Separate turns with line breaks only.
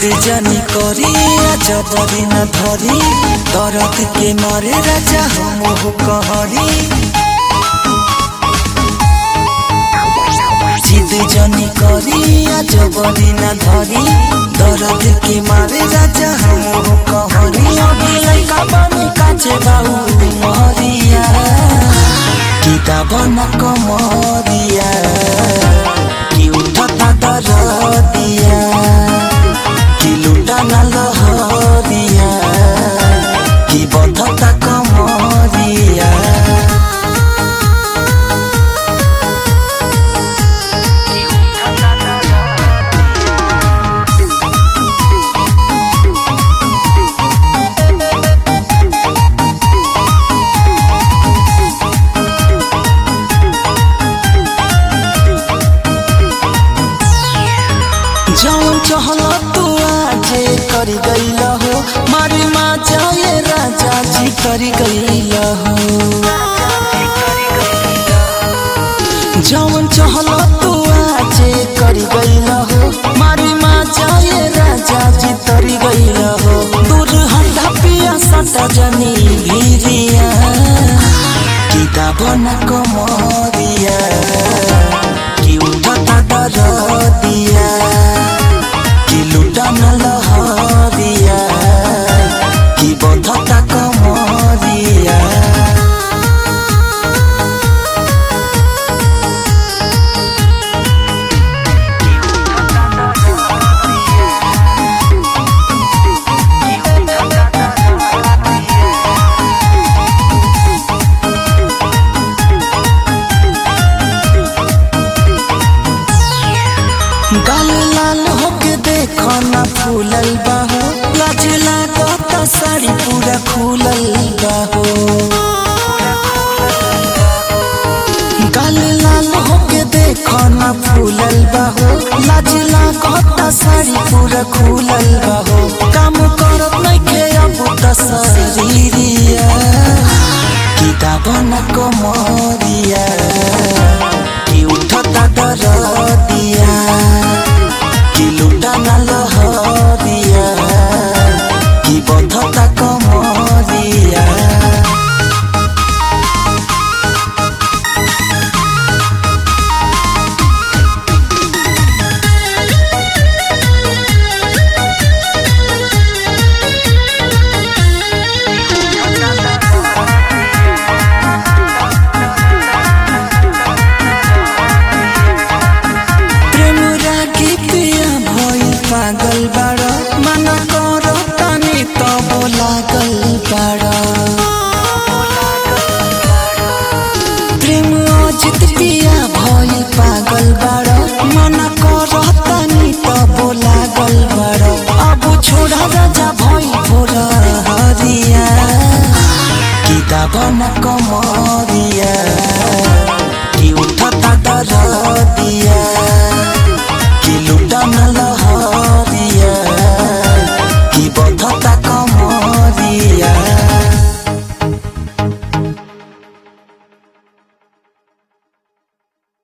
जनी करी जबरी न धरी दरद के मारे राजा हम कहरी जिद जनी करी जबरी न धरी दरद के मारे राजा हम कहरी अभी लइका बनी काचे बाऊ मरिया किताब न कमरिया कि उठता दरदिया कि लुटा न लहरिया कि बधता कमरिया जौन चहल तू आजे कर गईल हो मारी माँ जाए राजा जी कर गईल हो जौन चहल तू आजे कर गईल हो मारी माँ जाए राजा जी तर गईल हो दूर हंडा पिया सटा जनी भीरिया किताब न कमरिया कि उठता दरदिया कि लुटा न लहरिया कि बधता कमरिया गाल लाल होके देखो ना फूलल बाहो लाज लागत साड़ी पूरा खुलल बाहो गाल लाल होके देखो ना फूलल बाहो लाज लागत साड़ी पूरा खुलल बाहो काम करत नइखे अब त शरीरिया किताब न कमरिया कि उठता दरदिया कि लुटा न लहरिया कि बधता कमरिया प्रेम रागी पिया भइल पागल बाड़ मन करो तनी तब लागल बाड़ प्रेम अजित पिया